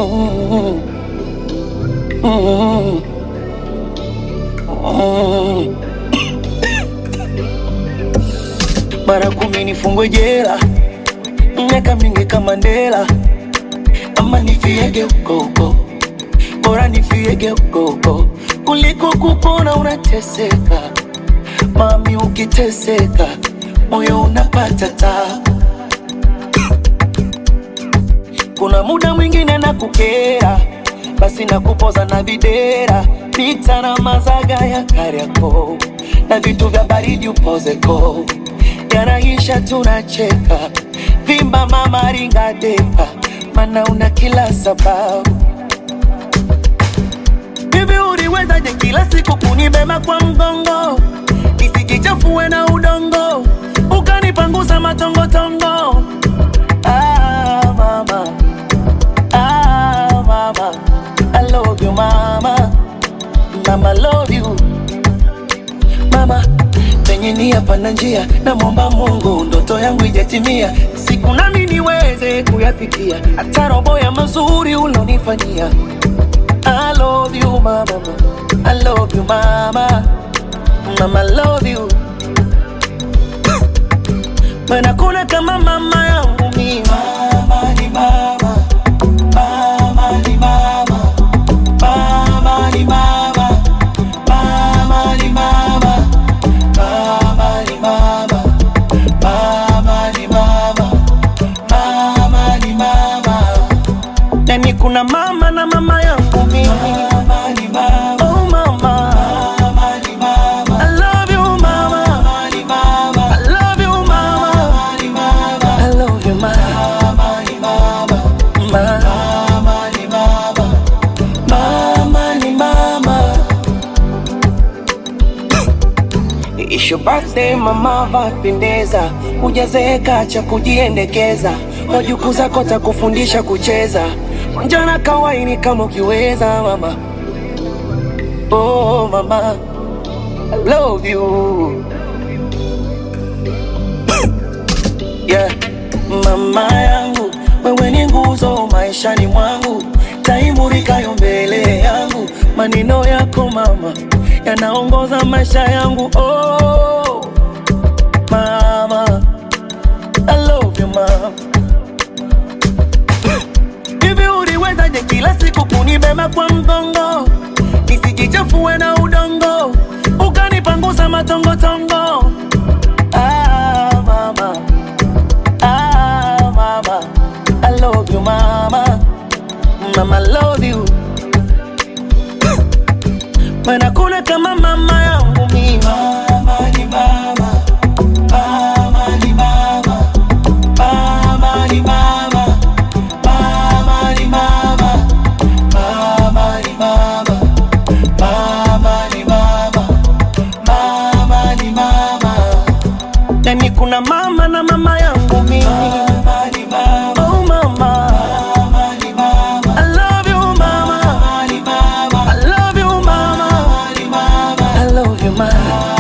Mm, mm, mm. Mara kumi nifungwe jela, miaka mingi kama Mandela, ama nifiege huko huko, bora nifiege huko huko kuliko kupona unateseka. Mami, ukiteseka moyo unapata tabu. Kuna muda mwingine na kukera, basi na kupoza na videra, pita na mazaga ya Kariakoo na vitu vya baridi upozeko, yanaisha tunacheka, vimba mama ringa depa, mana una kila sababu. Hivi uliwezaje kila siku kunibeba kwa mgongo nisikichafue na udongo, ukanipangusa matongotongo? Ah, mama. Ah, mama. I love you, mama. Mama, love you. Mama, penye nia pana njia, namwomba Mungu ndoto yangu ijatimia, siku nami niweze kuyafikia, hata robo ya mazuri ulonifanyia. I love you, mama. I love you, mama. Mama, I love you. Maana kuna kama mama yangu mimi. Mama ni mama. Mama ni mama. Mama ni mama. Mama ni mama. Mama ni mama. Mama ni mama. Mama ni mama. Yani kuna mama na mama yangu mimi. Mama ni mama. Oh mama. Mama ni mama. I love you mama. Mama ni mama. I love you mama. Mama ni mama. I love you mama. Mama ni mama. Mama ni mama. Mama ni mama. It's your birthday mama, vapendeza, hujazeeka cha kujiendekeza, wajukuu zako takufundisha kucheza, njana kawaini kama ukiweza mama. Oh mama, I love you yeah. Mama yangu, wewe ni nguzo maishani mwangu, taimurikayo mbele yangu, maneno yako mama yanaongoza maisha yangu. Oh mama, I love you mama. Hivi uliwezaje kila siku kunibeba kwa mgongo nisijichafue na udongo, ukanipangusa matongotongo? Ah, mama. Ah, mama. I love you, mama. Mama, I love you. Maana kuna kama mama yangu mimi. Mama ni mama. Mama ni mama. Mama ni mama. Mama ni mama. Mama ni mama. Mama ni mama. Mama ni mama. Yani kuna mama na mama yangu mimi. Mama ni mama. Oh mama. Mama ni mama. I love you mama. Mama ni mama. I love you mama. Mama ni mama. I love you mama.